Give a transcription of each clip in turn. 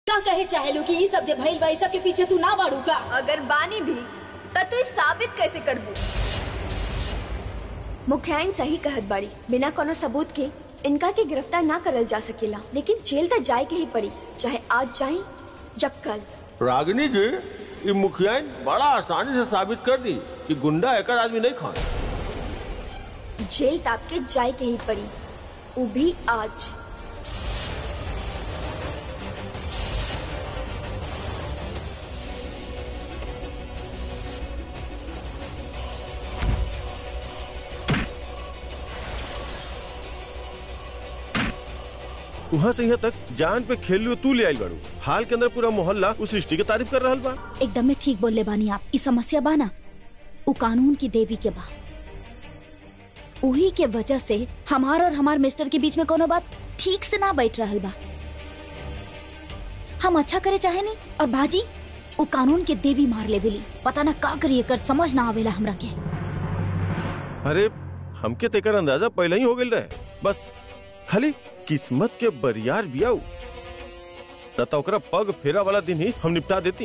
का कहे चाहेलू कि ई सब जे भइल बा ई सब के पीछे तू ना बाड़ू का अगर बानी भी त तू साबित कैसे करबू मुखियाइन सही कहत बाड़ी बिना कोनो सबूत के इनका के गिरफ्तार ना करल जा सकेला लेकिन जेल तक जाए के ही पड़ी चाहे आज जाए या कल रागिनी जी ये मुखियाइन बड़ा आसानी से साबित कर दी कि गुंडा एक आदमी नहीं खान जेल ताप के जाए के ही पड़ी वो भी आज वहाँ से यहाँ तक जान पे खेल लियो तू ले आई बाड़ू हाल के अंदर पूरा मोहल्ला उस सृष्टि के तारीफ कर रहल बा एकदम में ठीक बोलले बानी आप ई समस्या बा ना उ कानून की देवी के बा उही के वजह से हमार और हमार मिस्टर के बीच में कोनो बात ठीक से ना बैठ रहल बा हम अच्छा करे चाहे नहीं और बाजी उ कानून के देवी मार ले बिली पता ना का करिए कर समझ ना आवेला हमरा के अरे हमके तेकर अंदाजा पहले ही हो गई रहे बस खाली किस्मत के बरियार बियाऊ न तो ओकरा पग फेरा वाला दिन ही हम निपटा देती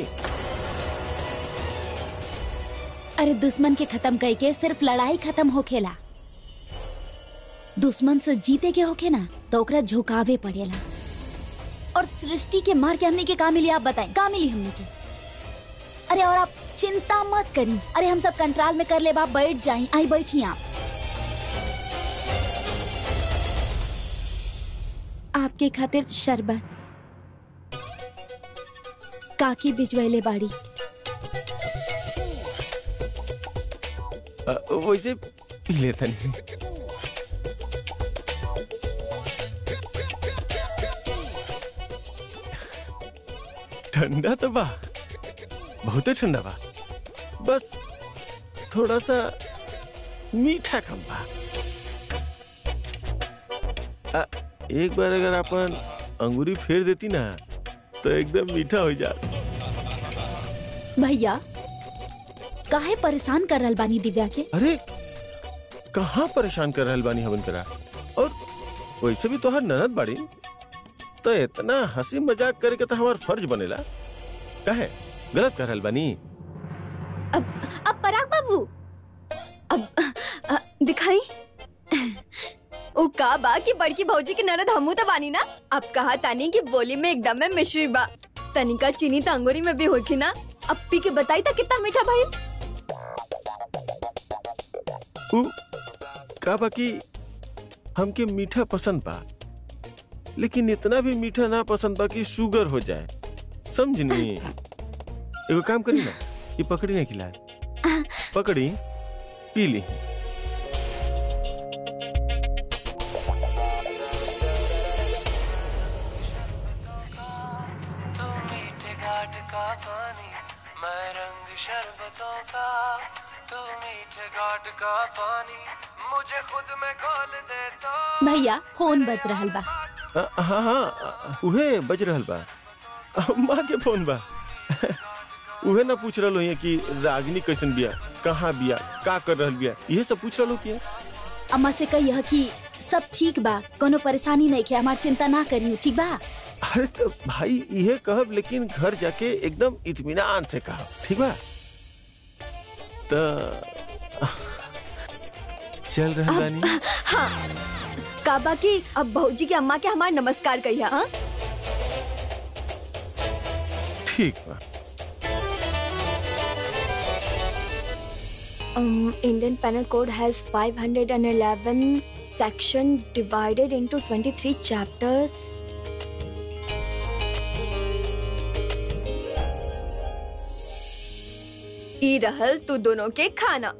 अरे दुश्मन के खत्म कई के सिर्फ लड़ाई खत्म होखेला दुश्मन से जीते के होखे ना तो ओकरा झुकावे पड़ेला और सृष्टि के मार के हमने के का मिली आप बताएं का मिली हमने के अरे और आप चिंता मत करी अरे हम सब कंट्रोल में कर ले बाप बैठ जाई आई बैठी आप आपके खातिर शरबत काकी बिजवैले बाड़ी अ, वैसे पी लेता नहीं ठंडा तो बा बहुत ठंडा बा बस थोड़ा सा मीठा कम बा अ, एक बार अगर अपन अंगूरी फेर देती ना तो एकदम मीठा हो जात भैया काहे परेशान कर रहल बानी दिव्या के अरे कहाँ परेशान कर रहल बानी हमन करा और वैसे भी तोहर ननद बाड़ी तो इतना हंसी मजाक करे के तो हमार फर्ज बनेला काहे गलत कर रहल बानी अब अब पराग बाबू अब अ, दिखाई ओ का बा कि बड़की भौजी के ननद हमू तो बानी ना अब कहा तानी कि बोली में एकदम में मिश्री बा तनिका चीनी तो अंगूरी में भी होखी ना अब पी के बताई था कितना मीठा भाई उ का बाकी हमके मीठा पसंद बा लेकिन इतना भी मीठा ना पसंद बा कि शुगर हो जाए समझनी एगो काम करी ना ये पकड़ी ना गिलास पकड़ी पी ली तू मीठे घाट का पानी मैं रंग शरबतों का तू मीठे घाट का पानी मुझे खुद में घोल दे तो भैया फोन बज रहल बा अ, हाँ हाँ उहे बज रहल बा अ, माँ के फोन बा उहे ना पूछ रहलो है कि रागिनी कैसन बिया कहाँ बिया का कर रहल बिया ये सब पूछ रहलो किया अम्मा से कहिए कि सब ठीक बा कोनो परेशानी नहीं के हमार चिंता ना करियो ठीक बा अरे तो भाई ये कहब लेकिन घर जाके एकदम इत्मीनान से कहब ठीक बा तो चल रहा बानी का बा कि अब भौजी के अम्मा के हमार नमस्कार कहिया हाँ ठीक बा Um, Indian Penal Code has 511 section divided into 23 chapters. ई रहल तू दोनों के खाना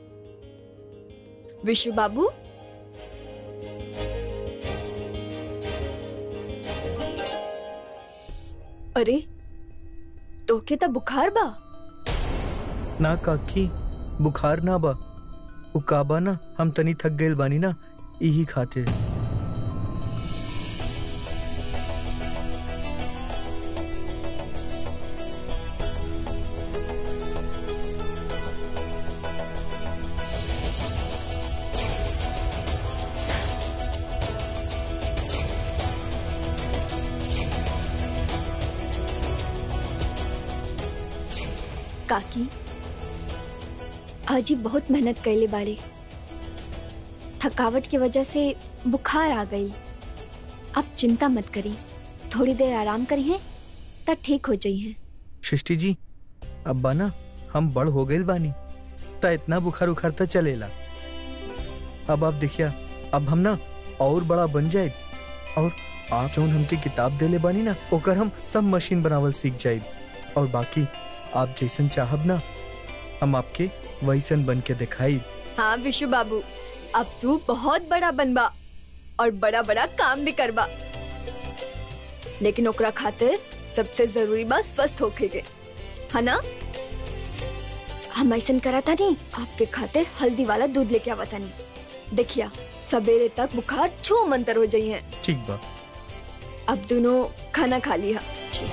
विशु बाबू अरे तोके तो बुखार बा ना काकी बुखार ना बा उ काबा ना हम तनी थक गइल बानी ना यही खातिर काकी अजी बहुत मेहनत कैले बाड़े थकावट की वजह से बुखार आ गई आप चिंता मत करी थोड़ी देर आराम करिए तब ठीक हो जाइए सृष्टि जी अब्बा ना हम बड़ हो गए बानी ता इतना बुखार उखार ता चलेला अब आप देखिया अब हम ना और बड़ा बन जाए और आप जौन हमके किताब देले बानी ना ओकर हम सब मशीन बनावल सीख जाए और बाकी आप जैसन चाहब ना हम आपके वैसन बन के दिखाई हाँ विशु बाबू अब तू बहुत बड़ा बनबा और बड़ा बड़ा काम भी करबा लेकिन ओकरा खातिर सबसे जरूरी बात स्वस्थ होके के है ना हम ऐसा करा था नहीं आपके खातिर हल्दी वाला दूध लेके आवा था नहीं देखिया सवेरे तक बुखार छू मंतर हो जाइए ठीक बा अब दोनों खाना खा लिया जी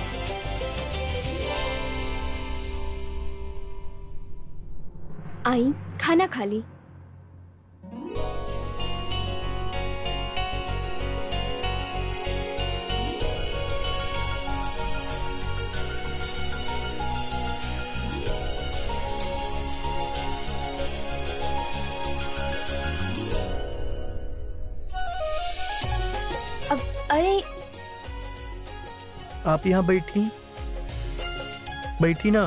आई खाना खा ली अब अरे आप यहाँ बैठी बैठी ना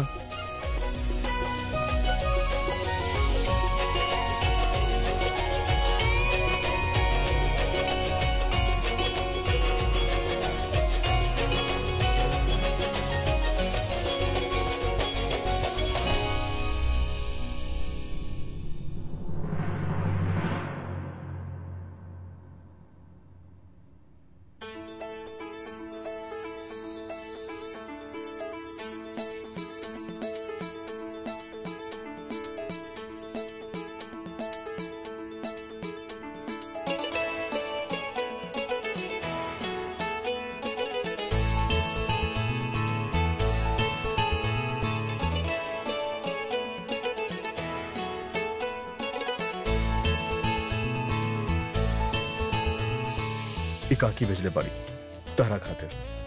एकाकी भेजले बाड़ी तहरा खातिर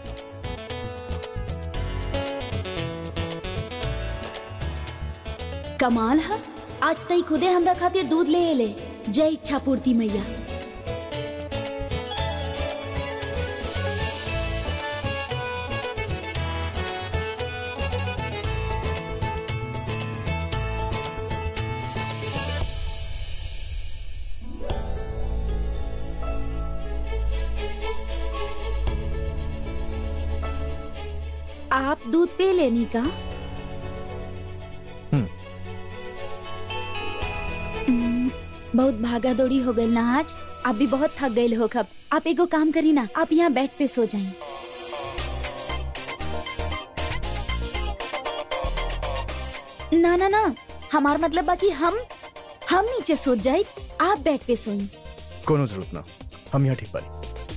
कमाल है आज तई खुदे हमरा खातिर दूध ले ले जय इच्छा पूर्ति मैया आप दूध पे लेनी का हम्म। हम्म, बहुत भागा दौड़ी हो गई ना आज आप भी बहुत थक गए हो खब आप एगो काम करी ना आप यहाँ बेड पे सो जाएं ना ना ना हमार मतलब बाकी हम हम नीचे सो जाए आप बेड पे सोई कोनो जरूरत ना हम यहाँ ठीक बाड़ी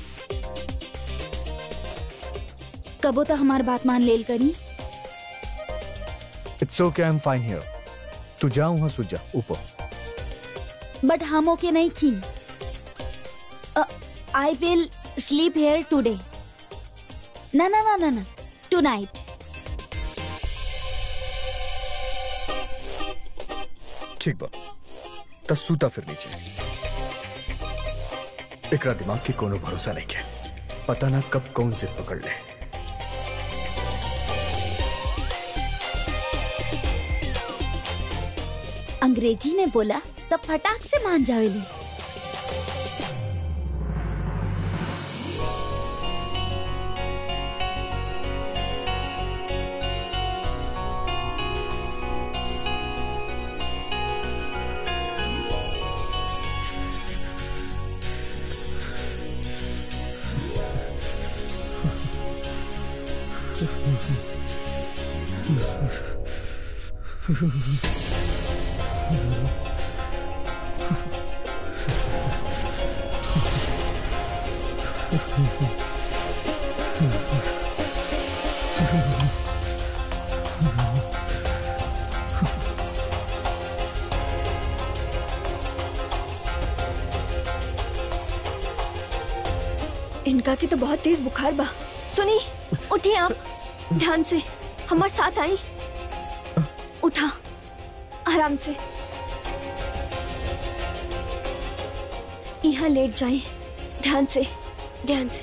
कबो तो हमार बात मान लेल करी it's okay I am fine here तू जा वहां सो जा ऊपर बट हम ओके नहीं खी I will sleep here today ना ना ना ना ना टू नाइट ठीक बा त सूता फिर नीचे एकरा दिमाग की कोनो भरोसा नहीं है पता ना कब कौन से पकड़ ले अंग्रेजी में बोला तब फटाक से मान जावेली इनका की तो बहुत तेज बुखार बा सुनी उठिए आप ध्यान से हमारे साथ आई उठा आराम से यहाँ लेट जाए ध्यान से ध्यान से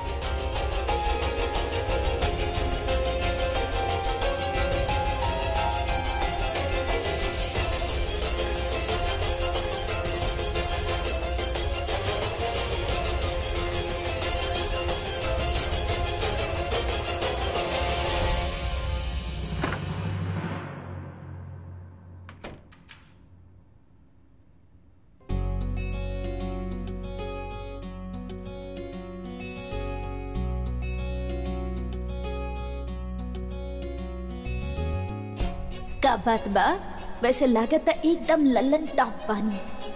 का बात बा वैसे लागत त एकदम लल्लन टॉप पानी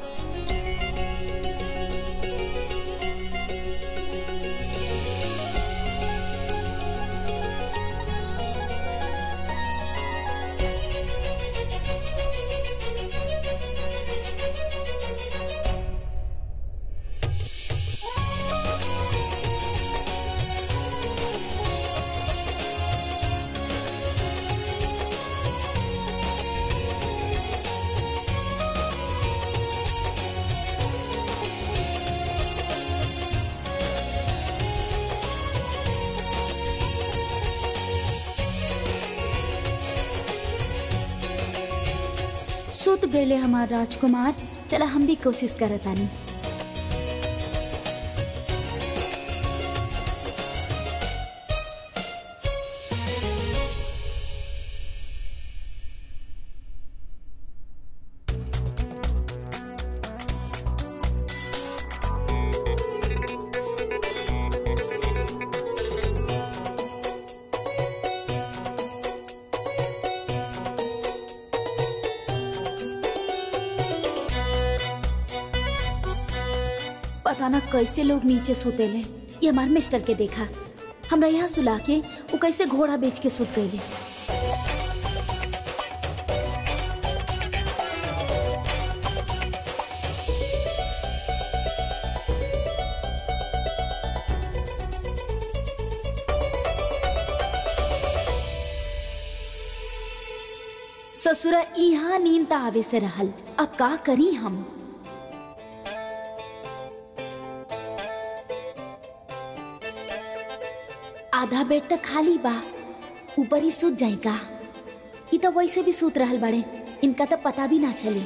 सुत गए हमार राजकुमार चला हम भी कोशिश करत आनी पता ना कैसे लोग नीचे सुतेले ये हमार मिस्टर के देखा हमरा यहाँ सुला के वो कैसे घोड़ा बेच के सुत गए ससुरा यहाँ नींद त आवे से रहल अब का करी हम आधा बेड तक खाली बा ऊपर ही सूत जाएगा ई तो वैसे भी सूत रहल बाड़े इनका तो पता भी ना चली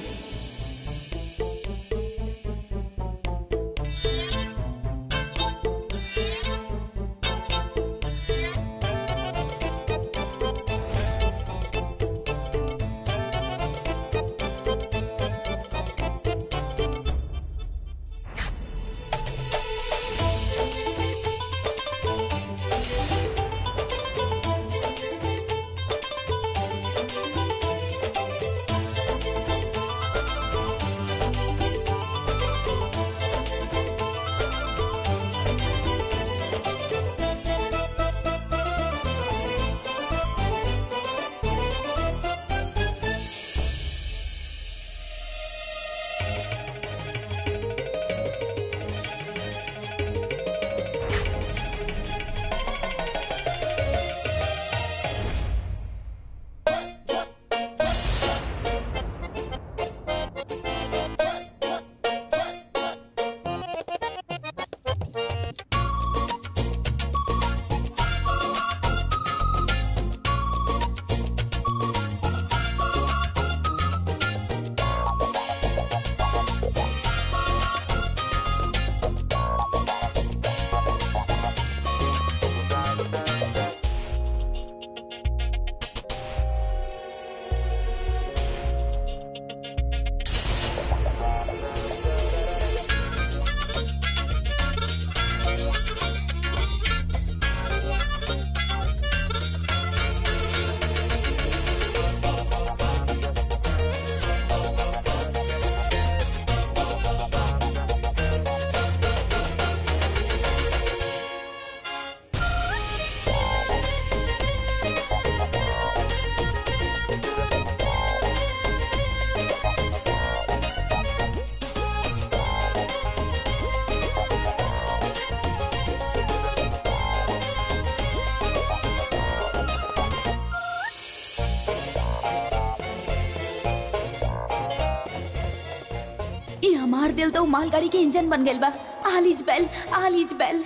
हमार दिल तो मालगाड़ी के इंजन बन गेल बा आलीज बेल आलीज बेल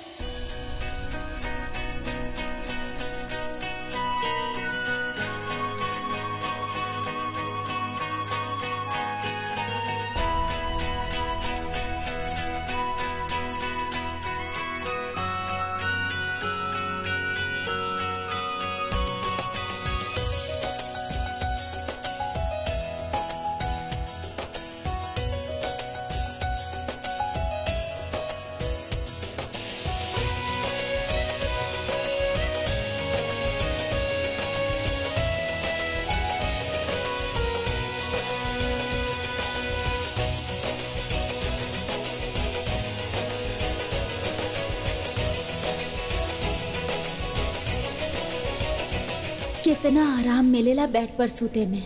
कितना आराम मिलेला बेड पर सूते में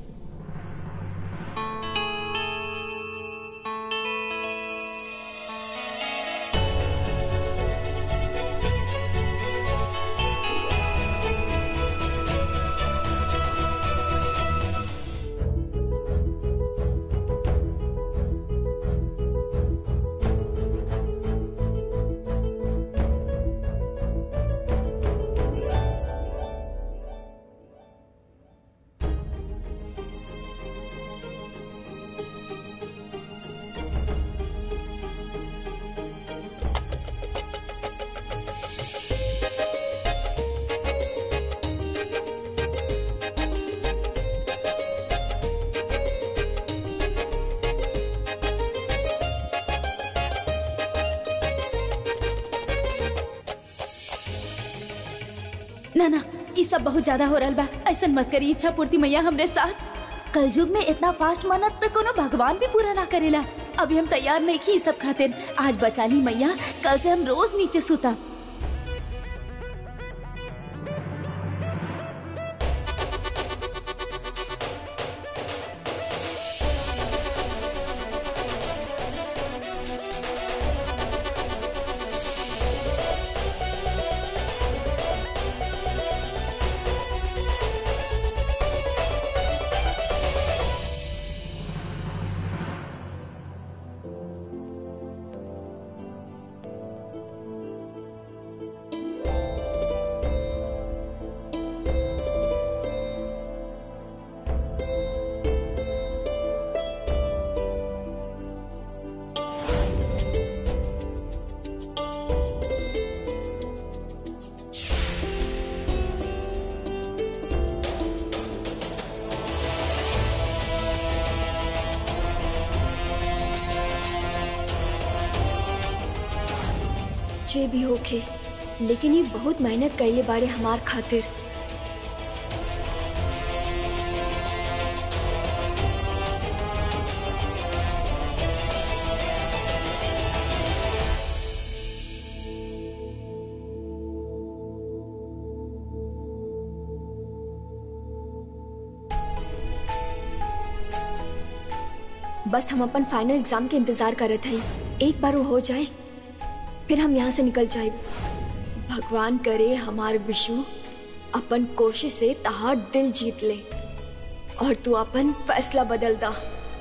ना ना ये सब बहुत ज्यादा हो रहा बा ऐसा मत करी इच्छा पूर्ति मैया हमरे साथ कलयुग में इतना फास्ट मनत तो कोनो भगवान भी पूरा ना करेला अभी हम तैयार नहीं की सब खातिर आज बचा ली मैया कल से हम रोज नीचे सुता जे भी होखे लेकिन ये बहुत मेहनत कैले बारे हमार खातिर बस हम अपन फाइनल एग्जाम के इंतजार करत हई एक बार वो हो जाए फिर हम यहाँ से निकल जाए भगवान करे हमार विशु अपन कोशिश से तहार दिल जीत ले और तू अपन फैसला बदल दा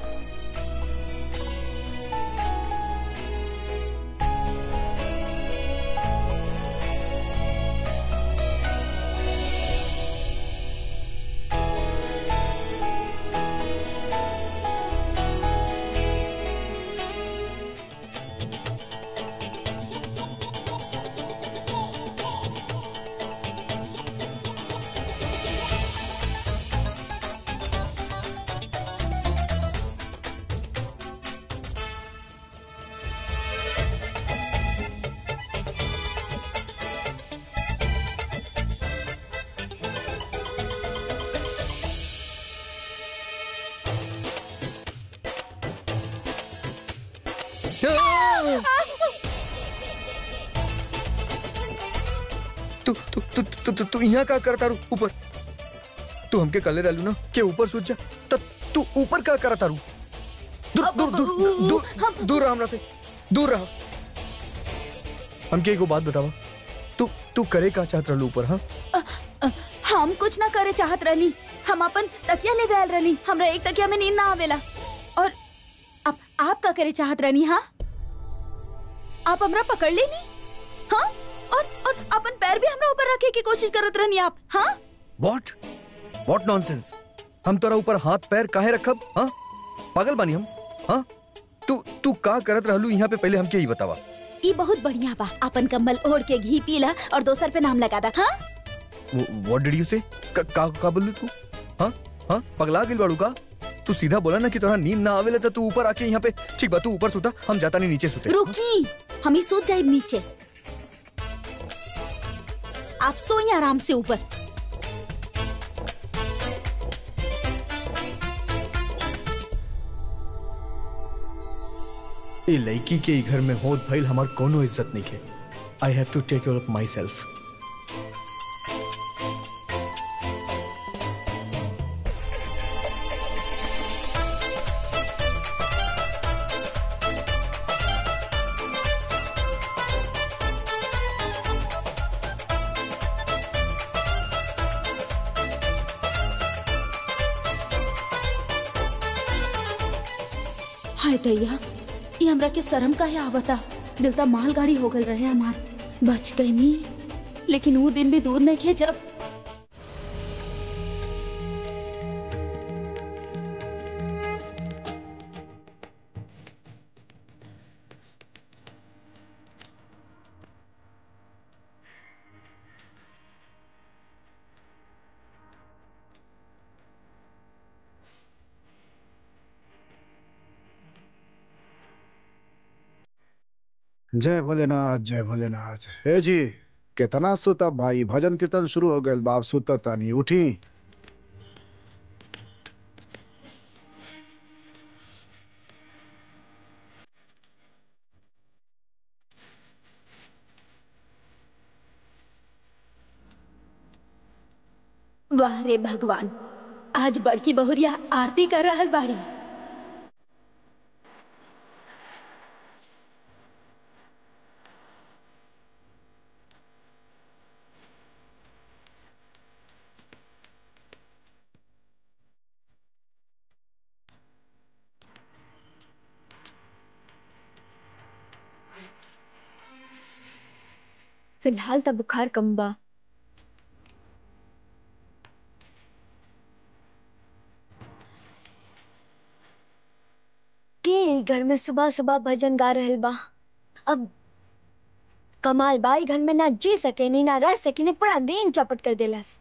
तू तू तू तू तू तू यहाँ का करता रू ऊपर तू हमके कले डालू ना के ऊपर सूझ जा तब तू ऊपर का करता रू दूर दूर दूर दूर दूर रहा हमरा से दूर रहा हमके एगो बात बतावा तू तू करे का चाहत रहलू ऊपर हाँ हम कुछ ना करे चाहत रहनी हम अपन तकिया ले आयल रहनी हमरा एक तकिया में नींद ना आवेला और अब आप का करे चाहत रहनी हाँ आप हमरा पकड़ लेनी हाँ और और अपन पैर भी हमरा ऊपर रखे की कोशिश करत रहनी आप हाँ व्हाट व्हाट नॉनसेंस हम तोरा ऊपर हाथ पैर काहे रखब हाँ पागल बानी हम हाँ तू तू का करत रहलू यहाँ पे पहले हमके ही बतावा ई बहुत बढ़िया बा अपन कंबल ओढ़ के घी पीला और दोसर पे नाम लगा दा हाँ व्हाट डिड यू से का का, का बोलू तू हाँ हाँ पगला गेल बाड़ू का तू सीधा बोला ना कि तोरा नींद ना आवेला तो तू ऊपर आके यहाँ पे ठीक बा तू ऊपर सुता हम जाता नहीं नीचे सुते रुकी हम ही सोच जाए नीचे आप सोइए आराम से ऊपर ये लड़की के ई घर में होत भइल हमार कोनो इज्जत नहीं के I have to take care of my self हाय दैया ये हमरा के शर्म काहे आवता दिल त मालगाड़ी हो गल रहे हमार बच गई नी लेकिन वो दिन भी दूर नहीं खे जब जय भोलेनाथ जय भोलेनाथ हे जी कितना सुता भाई भजन कीर्तन शुरू हो गए बाप सुता तानी उठी वाह रे भगवान आज बड़की बहुरिया आरती कर रहल बाड़ी फिलहाल तो बुखार कम बा के ई घर में सुबह सुबह भजन गा रहल बा अब कमाल बा ई घर में ना जी सके नी ना रह सके नी पूरा दिन चौपट कर देलस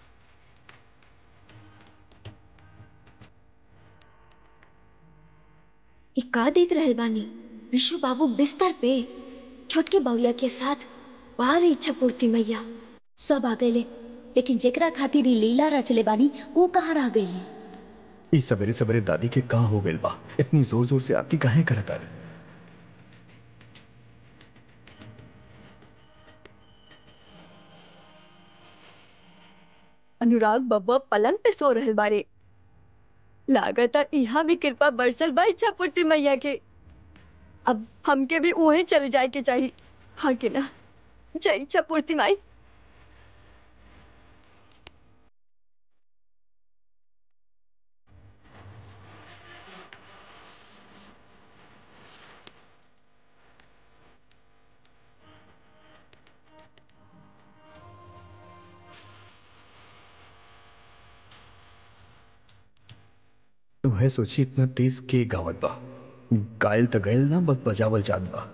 ई का देख रहल बानी विशु बाबू बिस्तर पे छोटके बउया के साथ बाहर इच्छा पूर्ति मैया सब आ गए लेकिन जेकरा खातिर ई लीला रचले बानी वो कहाँ रह गई ई सवेरे सवेरे दादी के कहाँ हो गइल बा इतनी जोर जोर से आरती काहे करत आरे अनुराग बब्बा पलंग पे सो रहल बारे लागता यहाँ भी कृपा बरसल बा इच्छा पूर्ति मैया के अब हमके भी वहीं चले जाए के चाहिए हाँ कि ना जय इच्छा पूर्ति माई तुम्हें सोची इतना तेज के गावत बा गायल त गयल ना बस बजावल जात बा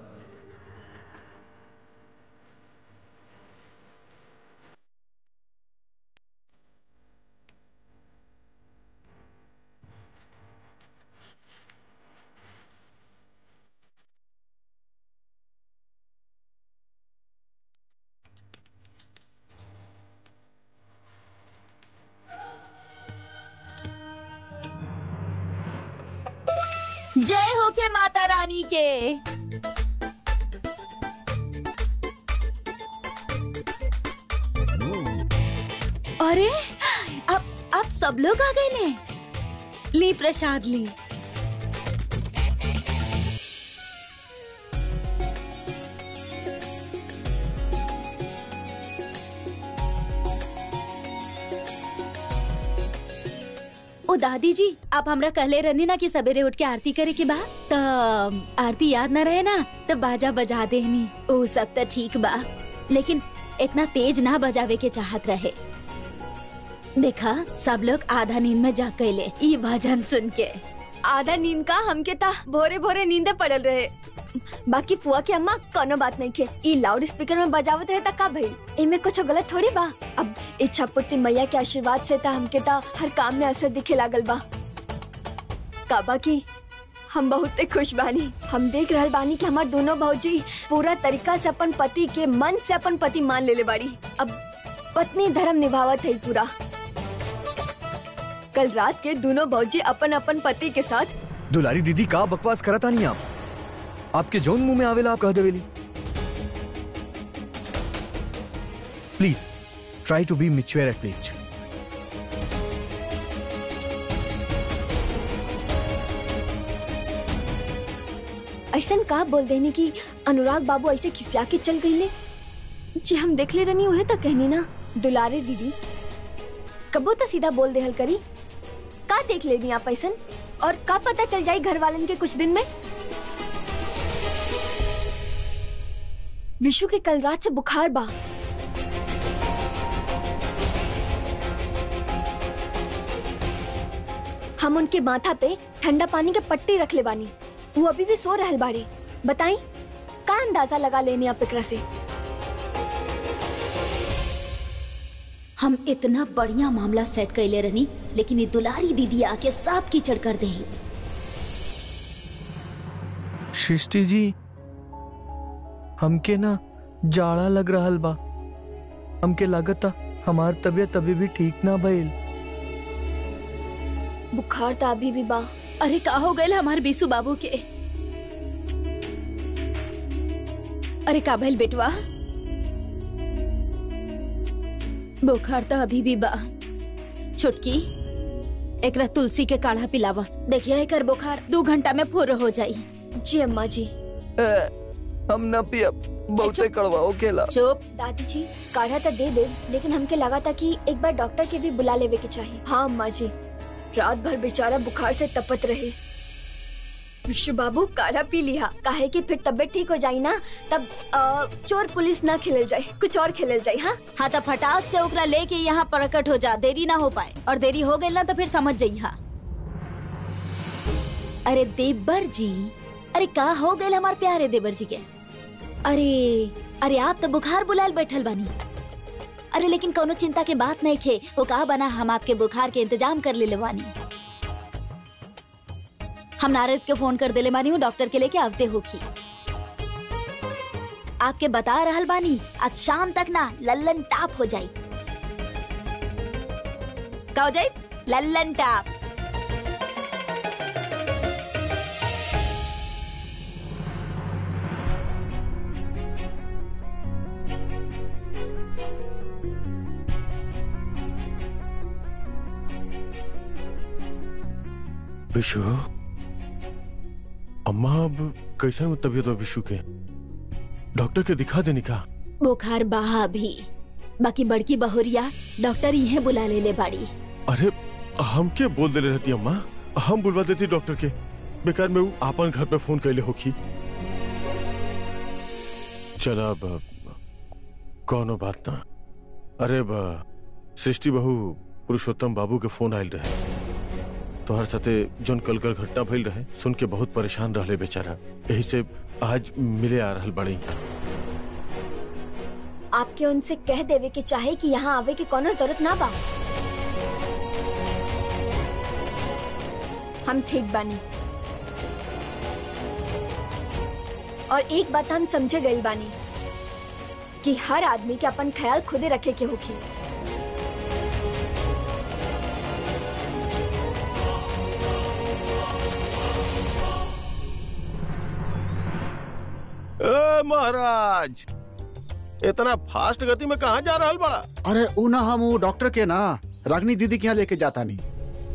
जय हो के माता रानी के अरे अब अब सब लोग आ गए ले ली प्रसाद ली ओ दादी जी आप हमरा कहले रहनी ना कि सवेरे उठ के आरती करे के बा त आरती याद न रहे ना त बाजा बजा देनी ओ सब त ठीक बा लेकिन इतना तेज ना बजावे के चाहत रहे देखा सब लोग आधा नींद में जा कैले ई भजन सुन के आधा नींद का हमके ता भोरे भोरे नींदे पड़ल रहे बाकी फुआ के अम्मा कोनो बात नहीं के ई लाउड स्पीकर में बजावत रहे ता का भइल इनमें कुछ गलत थोड़ी बा अब इच्छा पूर्ति मैया के आशीर्वाद से ता हमके ता हर काम में असर दिखे लागल बा काबा की हम बहुत खुश बानी हम देख रहल बानी कि हमार दोनों भौजी पूरा तरीका से अपन पति के मन से अपन पति मान लेले बाड़ी अब पत्नी धर्म निभावत है पूरा कल रात के दोनों भौजी अपन अपन पति के साथ दुलारी दीदी का बकवास करता नहीं आप आपके जौन मुंह में आवेला आप कह देवेली please try to be mature at least ऐसा का बोल देनी कि अनुराग बाबू ऐसे खिसिया के चल गई ले जी हम देख ले रनी उहे तो कहनी ना दुलारे दीदी कबो तो सीधा बोल देहल करी का देख लेनी आप ऐसन और का पता चल जाई घर वालन के कुछ दिन में विशु के कल रात से बुखार बा हम उनके माथा पे ठंडा पानी के पट्टी रख ले बानी वो अभी भी सो रहल बाड़ी बताई का अंदाजा लगा लेनी आप एकरा से हम इतना बढ़िया मामला सेट कैले रहनी लेकिन ये दुलारी दीदी आके सब कीचड़ कर दे सृष्टि जी हमके ना जाड़ा लग रहल बा हमके लागता हमार तबीयत अभी भी ठीक ना भइल बुखार तो अभी भी बा अरे का हो गए हमारे बीसू बाबू के अरे का भइल बेटवा बुखार तो अभी भी बा छुटकी एकरा तुलसी के काढ़ा पिलावा देखिए एकर बुखार दो घंटा में पूरा हो जाई जी अम्मा जी हम ना पियब बहुते कड़वा होकेला चुप दादी जी काढ़ा तो दे दे लेकिन हमके लगा था कि एक बार डॉक्टर के भी बुला लेवे के चाहिए हाँ अम्मा जी रात भर बेचारा बुखार से तपत रहे विश्व बाबू काढ़ा पी लिया काहे कि फिर तबीयत ठीक हो जाई ना तब अ, चोर पुलिस ना खेलल जाए कुछ और खेलल जाए हाँ हाँ तो फटाक से ओकरा लेके यहाँ प्रकट हो जा देरी ना हो पाए और देरी हो गई ना तो फिर समझ जाई हा अरे देवर जी अरे का हो गए हमारे प्यारे देवर जी के अरे अरे आप तो बुखार बुलाल बैठल बानी अरे लेकिन कोनो चिंता के बात नहीं खे वो कहा बना हम आपके बुखार के इंतजाम कर ले बानी हम नारद के फोन कर देले बानी हूँ डॉक्टर के लेके आवते होखी आपके बता रहल बानी आज शाम तक ना लल्लन टाप हो जाई का हो जाई लल्लन टाप विशु अम्मा अब कैसन तबीयत बा विशु के डॉक्टर के दिखा देनी का बुखार बहा भी बाकी बड़की बहुरिया डॉक्टर इहे बुला ले ले बाड़ी अरे हम के बोल देले रहती अम्मा हम बुलवा देती डॉक्टर के बेकार में ऊ आपन घर पे फोन कैले होखी चला अब कौनो बात ना अरे बा सृष्टि बहू पुरुषोत्तम बाबू के फोन आयल रहे तोहर साथे जोन कल कल घटना भइल रहे सुन के बहुत परेशान रहले बेचारा यही से आज मिले आ रहल बड़ी आपके उनसे कह देवे के चाहे कि यहाँ आवे के कोनो जरूरत ना बा हम ठीक बानी और एक बात हम समझे गई बानी कि हर आदमी के अपन ख्याल खुदे रखे के होखी ए महाराज इतना फास्ट गति में कहाँ जा रहल बड़ा अरे ऊ ना हम ऊ डॉक्टर के ना रागनी दीदी के यहाँ लेके जाता नहीं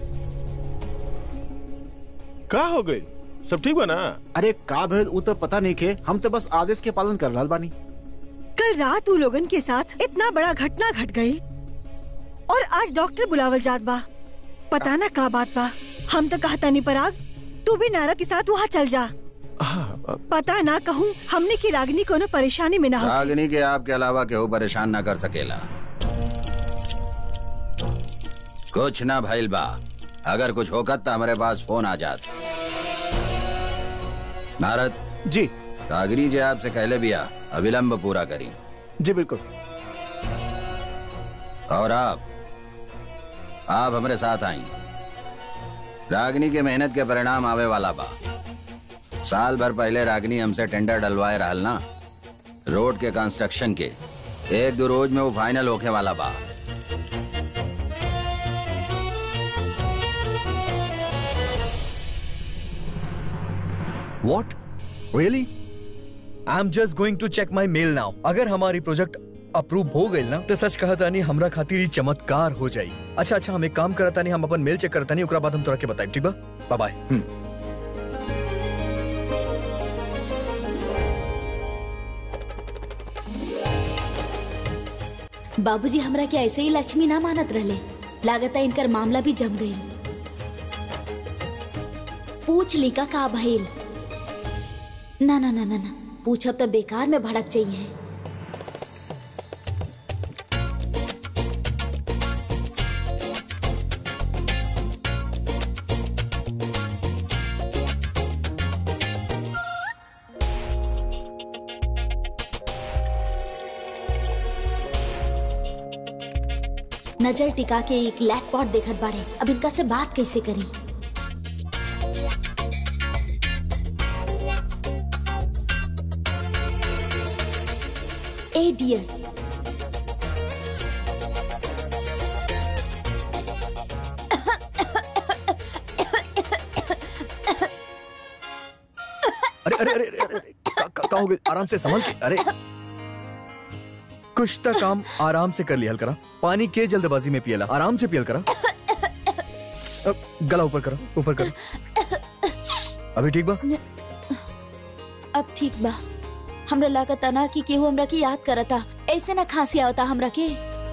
का हो गई सब ठीक बा ना अरे का भेद ऊ तो पता नहीं के हम तो बस आदेश के पालन कर रहल बानी कल रात उ लोगन के साथ इतना बड़ा घटना घट गई और आज डॉक्टर बुलावल जात बा पता ना का बात बा हम तो कहता नहीं पराग तू भी नारद के साथ वहाँ चल जा पता ना कहूँ हमने की रागनी कोनो परेशानी में ना हो रागिनी के आपके अलावा केहू परेशान ना कर सकेला कुछ ना भइल बा अगर कुछ होकत तो हमारे पास फोन आ जात नारद जी रागिनी जी आपसे कहले बिया अविलंब पूरा करी जी बिल्कुल और आप आप हमारे साथ आई रागिनी के मेहनत के परिणाम आवे वाला बा साल भर पहले रागिनी हमसे टेंडर डलवाए रहल ना रोड के कंस्ट्रक्शन के एक दो रोज में वो फाइनल होके वाला बा what really I am just going to check my mail now अगर हमारी प्रोजेक्ट अप्रूव हो गई ना तो सच कहता नहीं हमरा खातिर ही चमत्कार हो जाई अच्छा अच्छा हम एक काम करता नहीं हम अपन मेल चेक करता नहीं ओकरा बाद हम तोरा के बताएब ठीक बा बाय बाय बाबूजी हमरा के ऐसे ही लक्ष्मी ना मानत रहले लागत है इनकर मामला भी जम गई पूछ ली का का भइल ना ना ना ना ना पूछब तो बेकार में भड़क चाहिए नजर टिका के एक लैपटॉप देखत बाड़े अब इनका से बात कैसे करी ए डियर अरे अरे अरे अरे, अरे का, का, का हो गया आराम से संभल के अरे कुछ तक काम आराम से कर लिया हल करा पानी के जल्दबाजी में पियला आराम से पियल करा अब गला ऊपर करा ऊपर करा अभी ठीक बा अब ठीक बा हमरा लागत ना कि केहू हमरा की याद करता ऐसे ना खांसी आवता हमरा के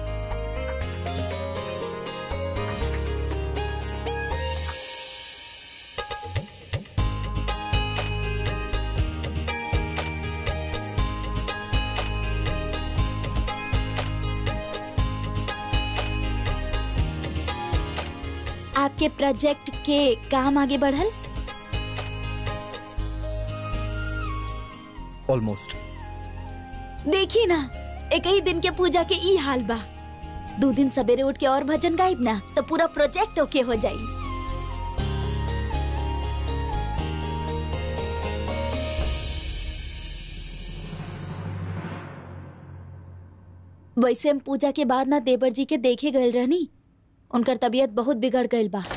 आपके प्रोजेक्ट के काम आगे बढ़ल ऑलमोस्ट देखी ना एक ही दिन के पूजा के ई हाल बा दो दिन सवेरे उठ के और भजन गाइब ना तो पूरा प्रोजेक्ट ओके हो जाई वैसे हम पूजा के बाद ना देवर जी के देखे गए रहनी उनकर तबीयत बहुत बिगड़ गई बा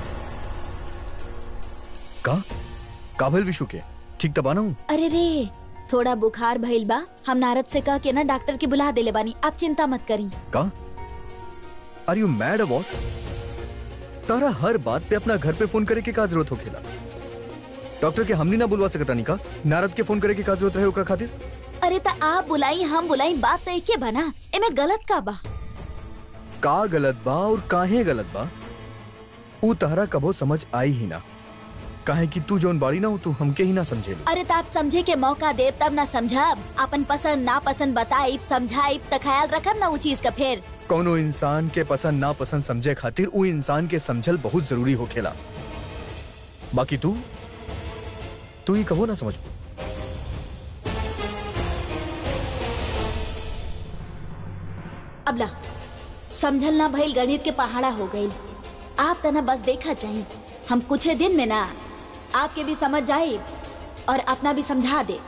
का काबिल विशु के ठीक तबा ना हूँ अरे रे थोड़ा बुखार भइल बा हम नारद से कह के ना डॉक्टर के बुला देले बानी आप चिंता मत करी का आर यू मैड अबाउट तारा हर बात पे अपना घर पे फोन करे के का जरूरत हो खेला डॉक्टर के हमनी ना बुलवा सकता नहीं का नारद के फोन करे के का जरूरत रहे ओकरा खातिर अरे त आप बुलाई हम बुलाई बात तो एके बा ना एमे गलत का बा का गलत बा और काहे गलत बा ऊ तहरा कबो समझ आई ही ना काहे कि तू जौन बाड़ी ना हो तू हमके ही ना समझे अरे त आप समझे के मौका देब तब ना समझब अपन पसंद ना पसंद बताइब समझाइब त ख्याल रखब ना उ चीज का फिर कौनो इंसान के पसंद ना पसंद समझे खातिर ऊ इंसान के समझल बहुत जरूरी होखेला बाकी तू तू ही कहो ना समझ अबला समझल ना भइल गणित के पहाड़ा हो गई आप तना बस देखा चाहिए हम कुछ दिन में ना आपके भी समझ जाए और अपना भी समझा दे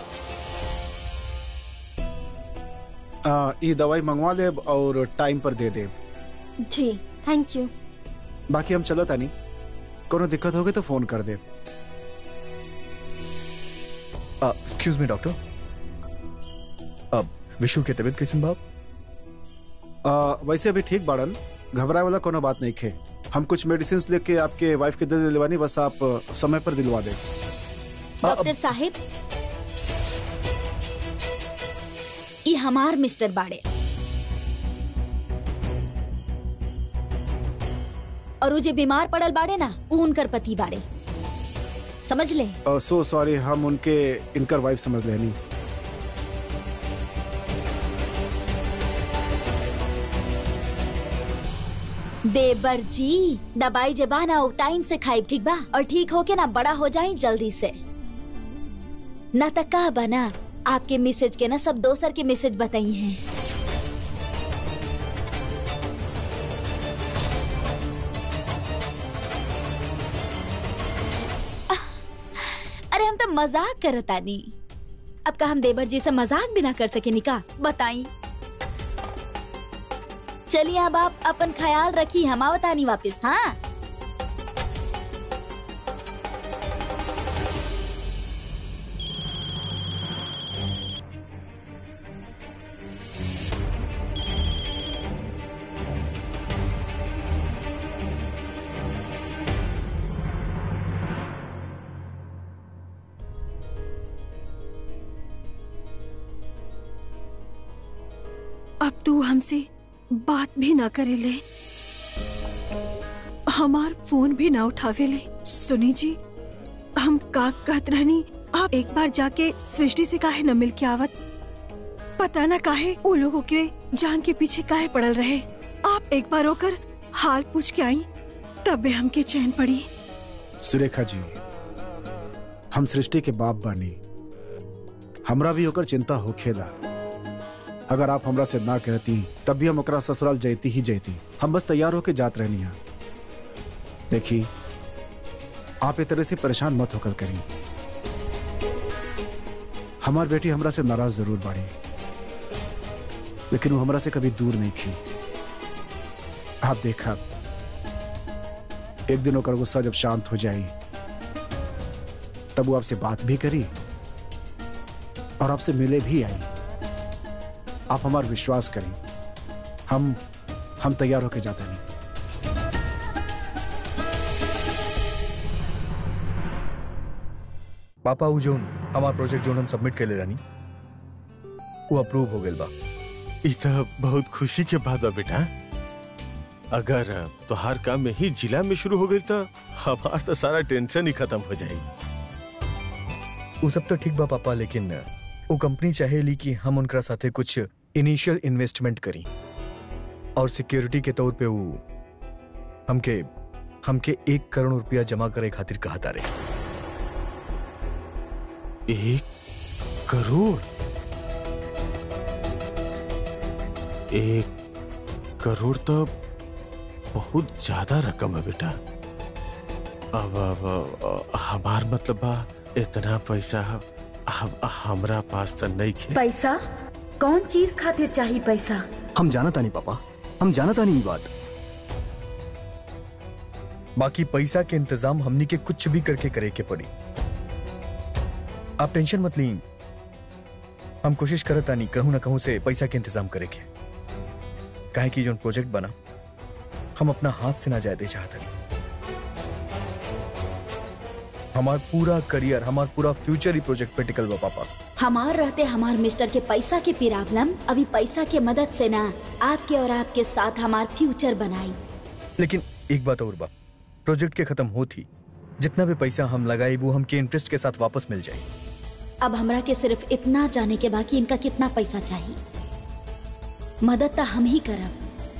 आ, ये दवाई मंगवा देब और टाइम पर दे देब जी थैंक यू बाकी हम चलत नहीं कोनो दिक्कत होगी तो फोन कर देब एक्सक्यूज मी डॉक्टर अब विशु के तबीयत कैसन बाप आ, वैसे अभी ठीक बाड़न घबराए वाला कोनो बात नहीं खे हम कुछ मेडिसिन लेके आपके वाइफ के दे दिलवानी बस आप आ, समय पर दिलवा दे डॉक्टर साहिब ये हमार मिस्टर बाड़े और वो जे बीमार पड़ल बाड़े ना वो उनकर पति बाड़े समझ ले सो सॉरी हम उनके इनकर वाइफ समझ लेनी देवर जी दवाई जे बा ना वो टाइम से खाई ठीक बा और ठीक होके ना बड़ा हो जाए जल्दी से ना तक का बना आपके मैसेज के ना सब दोसर के मैसेज बताई हैं अरे हम तो मजाक करतानी अब का हम देवर जी से मजाक भी ना कर सके निका बताई चलिए अब आप अपन ख्याल रखी हम आवतानी वापस हाँ अब तू हमसे बात भी ना करे ले हमार फोन भी ना उठावे ले सुनी जी हम का कहत रहनी आप एक बार जाके सृष्टि से काहे न मिल के आवत पता ना काहे वो लोगों के जान के पीछे काहे पड़ल रहे आप एक बार होकर हाल पूछ के आई तबे हमके चैन पड़ी सुरेखा जी हम सृष्टि के बाप बानी हमरा भी होकर चिंता होखेला अगर आप हमरा से ना कहती तब भी हम ओकरा ससुराल जैती ही जैती हम बस तैयार होके जात रहनी है देखी आप एक तरह से परेशान मत होकर करी हमार बेटी हमरा से नाराज जरूर बाड़ी लेकिन वो हमरा से कभी दूर नहीं की आप देखा एक दिन होकर गुस्सा जब शांत हो जाई तब वो आपसे बात भी करी और आपसे मिले भी आई आप हमारा विश्वास करें हम हम तैयार होके जाते नहीं पापा उ जोन हमार प्रोजेक्ट जोन हम सबमिट कर ले रानी वो अप्रूव हो गइल बा ई तो बहुत खुशी के बात बा बेटा अगर तोहार काम में ही जिला में शुरू हो गई तो हमार तो सारा टेंशन ही खत्म हो जाएगी वो सब तो ठीक बा पापा लेकिन वो कंपनी चाहेली कि हम उनका साथे कुछ इनिशियल इन्वेस्टमेंट करी और सिक्योरिटी के तौर पे वो हमके हमके एक करोड़ रुपया जमा करे खातिर कहा तारे एक करोड़ एक करोड़ तो बहुत ज्यादा रकम है बेटा अब अब अब, हमार मतलब बा इतना पैसा हम हमरा पास तो नहीं खे पैसा कौन चीज खातिर चाहिए पैसा हम जाना तानी पापा हम जाना तानी ये बात बाकी पैसा के इंतजाम हमनी के कुछ भी करके करे के पड़ी आप टेंशन मत ली हम कोशिश करत तानी कहूं ना कहूं से पैसा के इंतजाम करे के काहे की जो प्रोजेक्ट बना हम अपना हाथ से ना जाए दे चाहते हमार पूरा करियर हमार पूरा फ्यूचर ही प्रोजेक्ट पे टिकल बा पापा हमार रहते हमार मिस्टर के पैसा के प्रॉब्लम अभी पैसा के मदद से ना आपके और आपके साथ हमार फ्यूचर बनाई लेकिन एक बात और बा प्रोजेक्ट के खत्म होती जितना भी पैसा हम लगाए वो हमके इंटरेस्ट के साथ वापस मिल जाए अब हमरा के सिर्फ इतना जाने के बाकी इनका कितना पैसा चाहिए मदद तो हम ही करब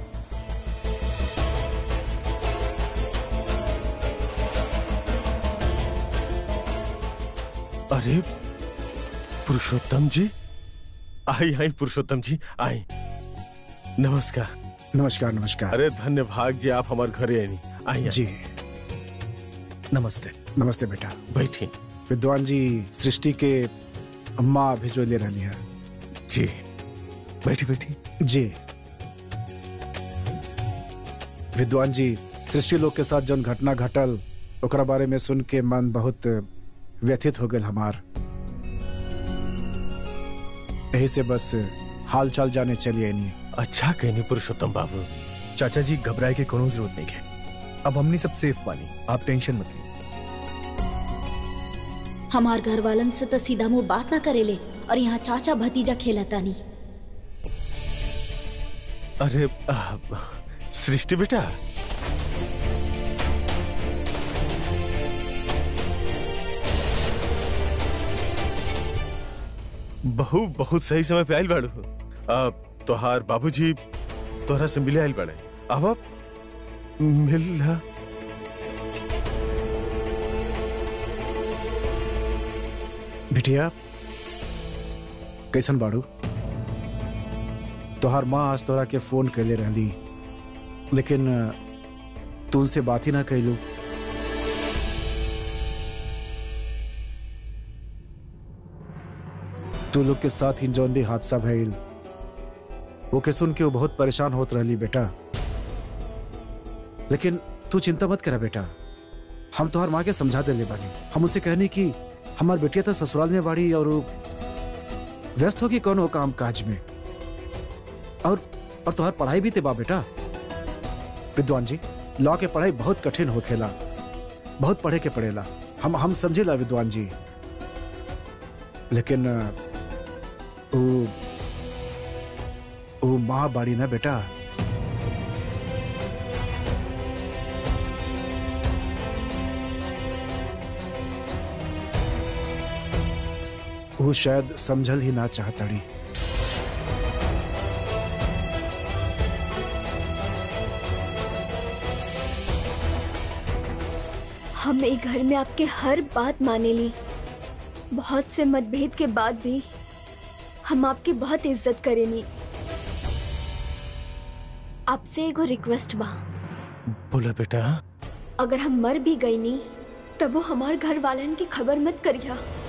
अरे पुरुषोत्तम जी आई आई पुरुषोत्तम जी आई नमस्कार नमस्कार नमस्कार अरे धन्य भाग जी आप हमारे घरे आई आई जी नमस्ते नमस्ते बेटा बैठी विद्वान जी सृष्टि के अम्मा भिजो ले रही है जी बैठी बैठी जी विद्वान जी सृष्टि लोग के साथ जौन घटना घटल ओकरा बारे में सुन के मन बहुत व्यथित हो गए हमार यही से बस हाल चाल जाने चलिए नहीं अच्छा कहनी पुरुषोत्तम बाबू चाचा जी घबराए के कोनो जरूरत नहीं है अब हमनी सब सेफ बानी आप टेंशन मत ली हमार घर वालन से तो सीधा मुंह बात ना करेले और यहाँ चाचा भतीजा खेलता नहीं अरे आ, सृष्टि बेटा बहु बहुत सही समय पे आयल बाड़ू अब तोहार बाबूजी तोहरा से मिले आयल बाड़े अब अब मिल ला बिटिया कैसन बाड़ू तोहार माँ आज तोरा के फोन कैले रहली लेकिन अ, तू उनसे बात ही ना कैलू तू लोग के साथ ही जौन भी हादसा भइल वो के सुन के वो बहुत परेशान होत रहली बेटा लेकिन तू चिंता मत करा बेटा हम तोहार माँ के समझा देले बानी हम उसे कहनी कि हमार बेटिया तो ससुराल में बाड़ी और वो व्यस्त होगी कौन हो काम काज में और और तुम्हार पढ़ाई भी ते बा बेटा विद्वान जी लॉ के पढ़ाई बहुत कठिन होखेला बहुत पढ़े के पड़ेला हम हम समझेला विद्वान जी लेकिन अ, वो वो माँ बाड़ी ना बेटा वो शायद समझल ही ना चाहताड़ी हम एक घर में आपके हर बात माने ली बहुत से मतभेद के बाद भी हम आपकी बहुत इज्जत करेनी आपसे एगो रिक्वेस्ट बा बोला बेटा अगर हम मर भी गई नी तब वो हमार घर वालन की खबर मत करिया